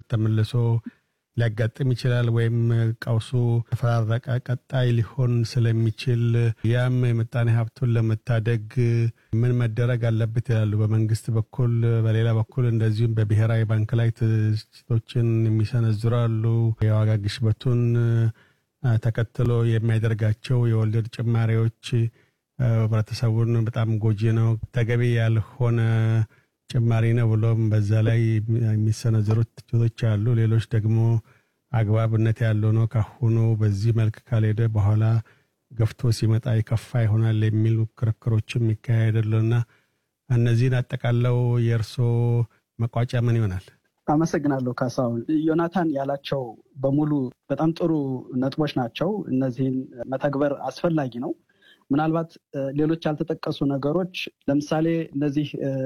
ተመልሶ ሊያጋጥም ይችላል ወይም ቀውሱ ተፈራረቀ ቀጣይ ሊሆን ስለሚችል ያም የምጣኔ ሀብቱን ለመታደግ ምን መደረግ አለበት ይላሉ በመንግስት በኩል። በሌላ በኩል እንደዚሁም በብሔራዊ ባንክ ላይ ትችቶችን የሚሰነዝሩ አሉ። የዋጋ ግሽበቱን ተከትሎ የሚያደርጋቸው የወለድ ጭማሪዎች ህብረተሰቡን በጣም ጎጂ ነው፣ ተገቢ ያልሆነ ጭማሪ ነው ብሎም በዛ ላይ የሚሰነዘሩት ትችቶች አሉ። ሌሎች ደግሞ አግባብነት ያለው ነው፣ ካሁኑ በዚህ መልክ ካልሄደ በኋላ ገፍቶ ሲመጣ የከፋ ይሆናል የሚሉ ክርክሮችም ይካሄዳሉና እነዚህን አጠቃለው የእርሶ መቋጫ ምን ይሆናል? አመሰግናለሁ ካሳሁን። ዮናታን ያላቸው በሙሉ በጣም ጥሩ ነጥቦች ናቸው። እነዚህን መተግበር አስፈላጊ ነው። ምናልባት ሌሎች ያልተጠቀሱ ነገሮች ለምሳሌ እነዚህ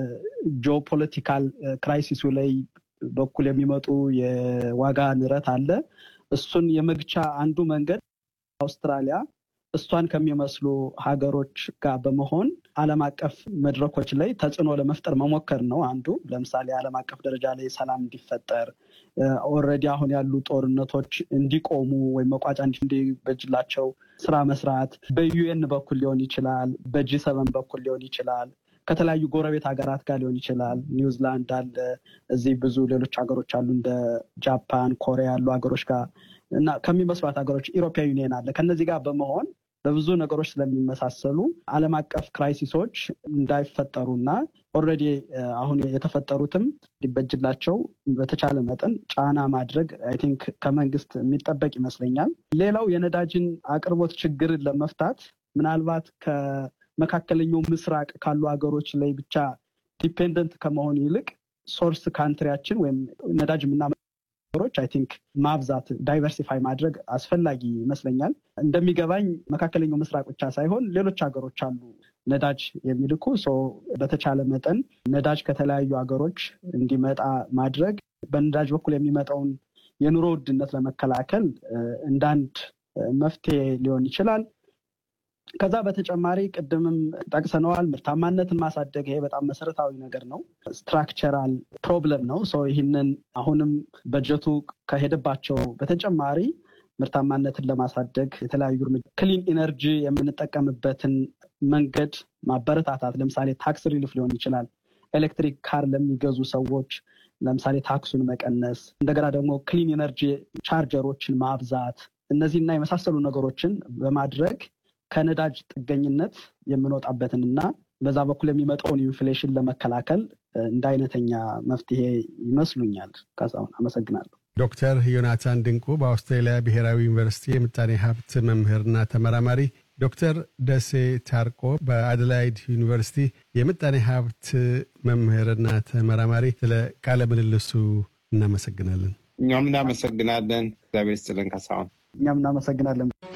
ጂኦፖለቲካል ክራይሲሱ ላይ በኩል የሚመጡ የዋጋ ንረት አለ። እሱን የመግቻ አንዱ መንገድ አውስትራሊያ እሷን ከሚመስሉ ሀገሮች ጋር በመሆን ዓለም አቀፍ መድረኮች ላይ ተጽዕኖ ለመፍጠር መሞከር ነው አንዱ። ለምሳሌ ዓለም አቀፍ ደረጃ ላይ ሰላም እንዲፈጠር ኦልሬዲ አሁን ያሉ ጦርነቶች እንዲቆሙ ወይም መቋጫ እንዲበጅላቸው ስራ መስራት በዩኤን በኩል ሊሆን ይችላል፣ በጂ ሰቨን በኩል ሊሆን ይችላል፣ ከተለያዩ ጎረቤት ሀገራት ጋር ሊሆን ይችላል። ኒውዚላንድ አለ፣ እዚህ ብዙ ሌሎች ሀገሮች አሉ እንደ ጃፓን፣ ኮሪያ ያሉ ሀገሮች ጋር እና ከሚመስሏት ሀገሮች ኢሮፒያ ዩኒየን አለ። ከነዚህ ጋር በመሆን በብዙ ነገሮች ስለሚመሳሰሉ ዓለም አቀፍ ክራይሲሶች እንዳይፈጠሩና ኦልሬዲ አሁን የተፈጠሩትም ሊበጅላቸው በተቻለ መጠን ጫና ማድረግ አይ ቲንክ ከመንግስት የሚጠበቅ ይመስለኛል። ሌላው የነዳጅን አቅርቦት ችግርን ለመፍታት ምናልባት ከመካከለኛው ምስራቅ ካሉ ሀገሮች ላይ ብቻ ዲፔንደንት ከመሆን ይልቅ ሶርስ ካንትሪያችን ወይም ነዳጅ የምና ሀገሮች አይ ቲንክ ማብዛት ዳይቨርሲፋይ ማድረግ አስፈላጊ ይመስለኛል። እንደሚገባኝ መካከለኛው ምስራቅ ብቻ ሳይሆን ሌሎች ሀገሮች አሉ ነዳጅ የሚልኩ በተቻለ መጠን ነዳጅ ከተለያዩ ሀገሮች እንዲመጣ ማድረግ በነዳጅ በኩል የሚመጣውን የኑሮ ውድነት ለመከላከል እንዳንድ መፍትሄ ሊሆን ይችላል። ከዛ በተጨማሪ ቅድምም ጠቅሰነዋል፣ ምርታማነትን ማሳደግ ይሄ በጣም መሰረታዊ ነገር ነው። ስትራክቸራል ፕሮብለም ነው። ሰው ይህንን አሁንም በጀቱ ከሄደባቸው በተጨማሪ ምርታማነትን ለማሳደግ የተለያዩ እርምጃ ክሊን ኢነርጂ የምንጠቀምበትን መንገድ ማበረታታት፣ ለምሳሌ ታክስ ሪሊፍ ሊሆን ይችላል። ኤሌክትሪክ ካር ለሚገዙ ሰዎች ለምሳሌ ታክሱን መቀነስ፣ እንደገና ደግሞ ክሊን ኢነርጂ ቻርጀሮችን ማብዛት፣ እነዚህና የመሳሰሉ ነገሮችን በማድረግ ከነዳጅ ጥገኝነት የምንወጣበትን እና በዛ በኩል የሚመጣውን ኢንፍሌሽን ለመከላከል እንደ አይነተኛ መፍትሄ ይመስሉኛል። ካሳሁን አመሰግናለሁ። ዶክተር ዮናታን ድንቁ በአውስትራሊያ ብሔራዊ ዩኒቨርሲቲ የምጣኔ ሀብት መምህርና ተመራማሪ፣ ዶክተር ደሴ ታርቆ በአደላይድ ዩኒቨርሲቲ የምጣኔ ሀብት መምህርና ተመራማሪ፣ ስለ ቃለ ምልልሱ እናመሰግናለን። እኛም እናመሰግናለን። እግዚአብሔር ይስጥልን ካሳሁን። እኛም እናመሰግናለን።